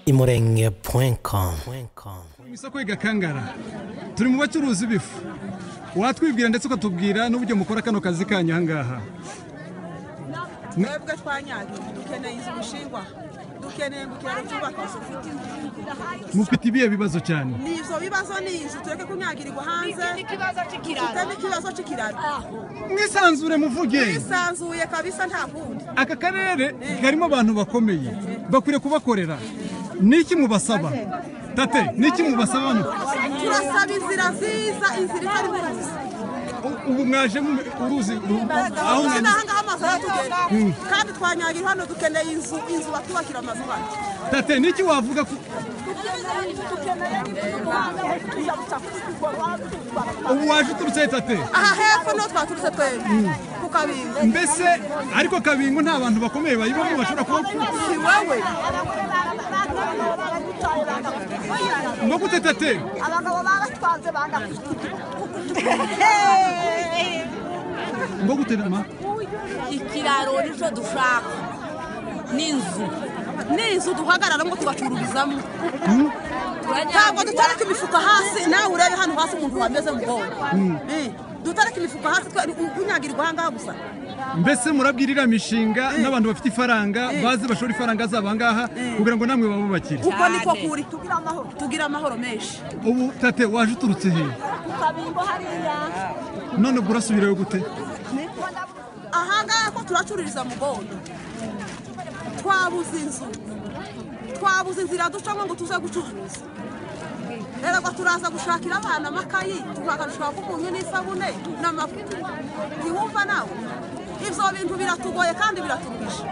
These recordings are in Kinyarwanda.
imurenge com mu isoko y'igakangara turi mu bacuruzi b'ifu watwibwira ndetse ukatubwira n'uburyo mukora kano kazi kanyu aha ngaha twebwe twanyagiwe dukeneye inzu gushingwa dukeneye ngo ubukerarugendo ufite inzu mufite ibihe bibazo cyane ni ibyo bibazo ni inzu tureke kunyagirirwa hanze dufite n'ikibazo cy'ikiraro mwisanzure muvuge twisanzuye kabisa nta kundi aka karere karimo abantu bakomeye bakwiriye kubakorera niki mubasaba tate niki mubasaba hano turasaba inzira nziza inzira itari mu ruzi U- ubu mwaje mu- uruzi u- aho uzi mwaje n'aha ngaha amazu aho tugera kandi twanyagirwa hano dukeneye inzu inzu batwubakira amazu hano tate niki wavuga ku- ubu waje uturutse he, tate aha hepfo niho twaturutse twebwe ku kabingo mbese ariko kabingo nta bantu bakomeye bayibamo bashobora kuba si wowe ngo gute tate abagabo baratwanze bangafite ngo gute mama ikiraro nicyo dushaka n'inzu ni inzu duhagararamo tugacururizamo ntabwo turajya dutareka imifuka hasi nawe urebe hano hasi umuntu wameze mubona dutareka imifuka hasi kunyagirirwa ahangaha gusa mbese murabwirira imishinga n'abantu bafite ifaranga bazi bashora ifaranga zabo aha ngaha kugira ngo namwe babubakire uko niko Cyane. kuri tugira amahoro tugira amahoro menshi ubu tate waje uturutse he ku kabingo hariya none ubwo urasubirayo gute ahangaha ko turacururiza mubona twabuze inzu twabuze inzira ducamo ngo tuze gucuruza erega turaza gushakira abana amakayi tukagarushaho kumunyu n'isabune n'amavuta ntiwumva nawe ibyo bintu biratugoye kandi biraturuhije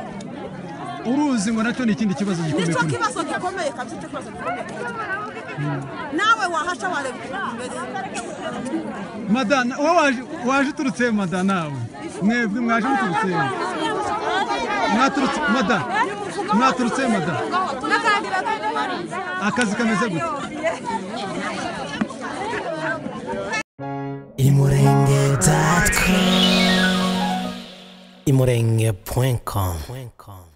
uruzi ngo nacyo ni ikindi kibazo gikomeye nicyo kuri mwe. kibazo gikomeye kabisa icyo kibazo gikomeye nawe wahaca wareba ukuntu bimeze madana wowe waje- waje uturutse he mada nawe mwebwe mwaje muturutse he mwaturutse mada mwaturutse he mada akazi kameze gute imurenge com